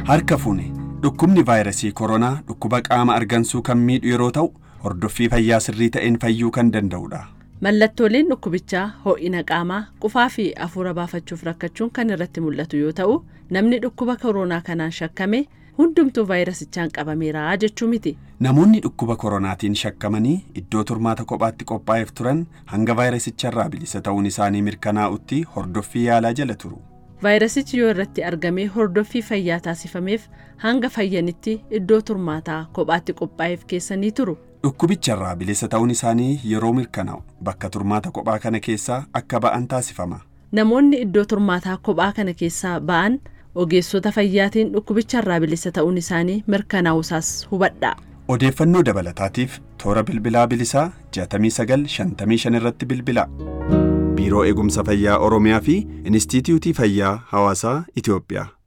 Harka fuune dhukkubni vaayirasii koronaa dhukkuba qaama argansuu kan miidhu yeroo ta'u hordoffii fayyaa sirrii ta'een fayyuu kan danda'udha. Mallattooleen dhukkubichaa ho'ina qaamaa qufaa fi afuura baafachuuf rakkachuun kan irratti mul'atu yoo ta'u namni dhukkuba koronaa kanaan shakkame hundumtuu vaayirasichaan qabameera jechuu miti. Namoonni dhukkuba koronaatiin shakkamanii iddoo turmaata kophaatti qophaa'eef turan hanga vaayirasicharraa bilisa ta'uun isaanii mirkanaa'utti hordoffii yaalaa jala turu. Vaayirasichi yoo irratti argamee hordoffii fayyaa taasifameef hanga fayyanitti iddoo turmaataa kophaatti qophaa'eef keessanii turu. Dhukkubicharraa bilisa ta'uun isaanii yeroo mirkanaa'u bakka turmaata kophaa kana keessaa akka ba'an taasifama. Namoonni iddoo turmaataa kophaa kana keessaa ba'an ogeessota fayyaatiin dhukkubicharraa bilisa ta'uun isaanii mirkanaa'usaas hubadhaa. Odeeffannoo dabalataatiif toora bilbilaa bilisaa 6955 irratti bilbilaa. Biiroo Eegumsa Fayyaa Oromiyaa fi Inistiitiyuutii Fayyaa Hawaasaa Itiyoophiyaa.